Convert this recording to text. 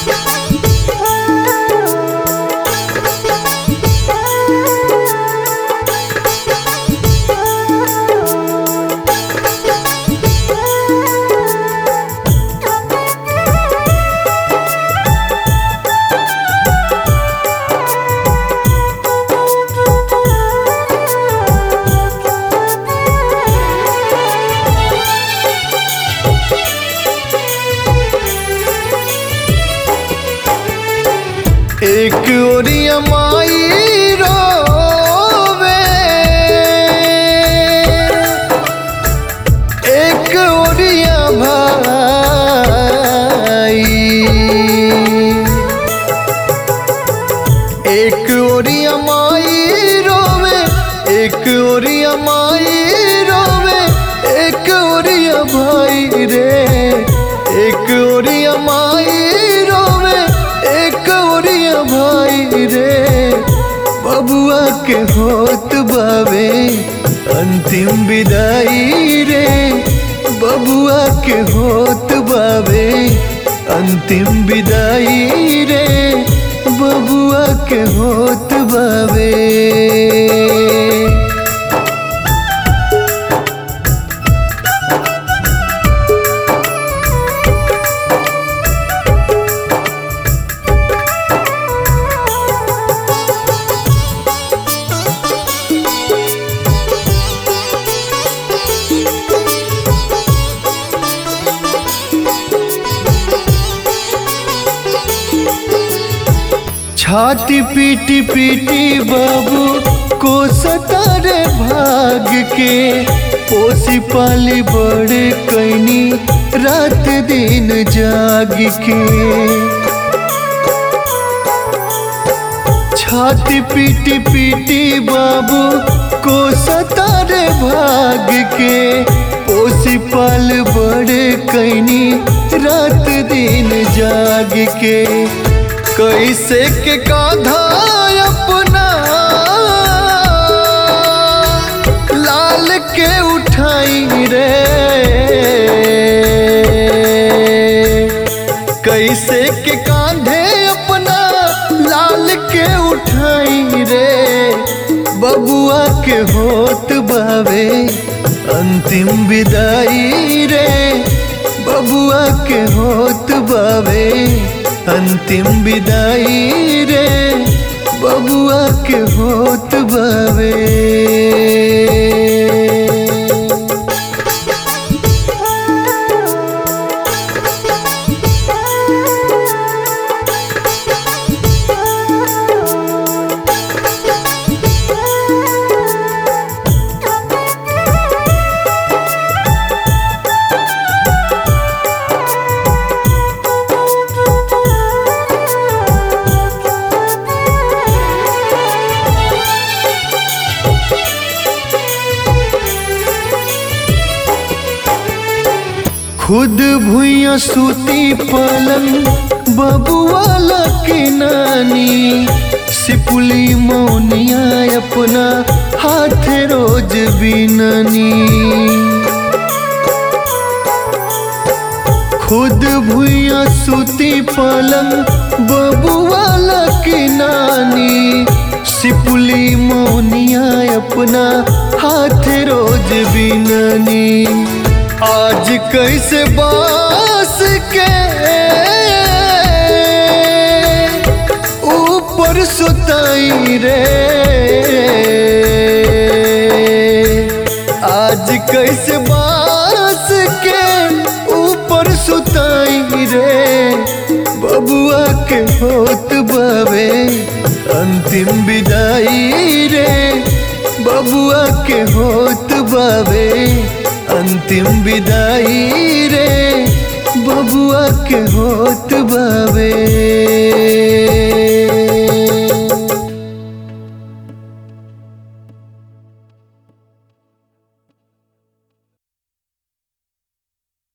एक ओरिया माई रोवे एक ओरिया भाई एक ओरिया माई रोवे एक ओरिया माई रोवे एक ओरिया भाई रे एक ओरिया माई रोवे एक ओरिया भाई रे बबुआ के होत बावे अंतिम विदाई रे बबुआ के होत बावे अंतिम विदाई रे बबुआ के होत बावे छाती पीटी पीटी बाबू को सतारे भाग के पोसी पाली बड़े कैनी रात दिन जाग के छाती पीटी पीटी बाबू को सतारे भाग के पोसी पाल बड़े कैनी रात दिन जाग के कैसे के काधा अपना लाल के उठाई रे कैसे के कांधे अपना लाल के उठाई रे बबुआ के होत बावे अंतिम विदाई रे बबुआ के होत बावे अंतिम विदाई रे बबुआ के होत बावे खुद भुइया सूती पलंग बबुआला के नानी सिपुली मौनिया अपना हाथ रोज बिननी खुद भुइया सूती पलंग बबुआला के नानी सिपुली मौनिया अपना हाथ रोज बिननी आज कैसे बास के ऊपर सुताई रे आज कैसे बास के ऊपर सुताई रे बबुआ के होत बावे अंतिम विदाई रे बबुआ के होत बावे अंतिम विदाई रे बबुआ के होत बावे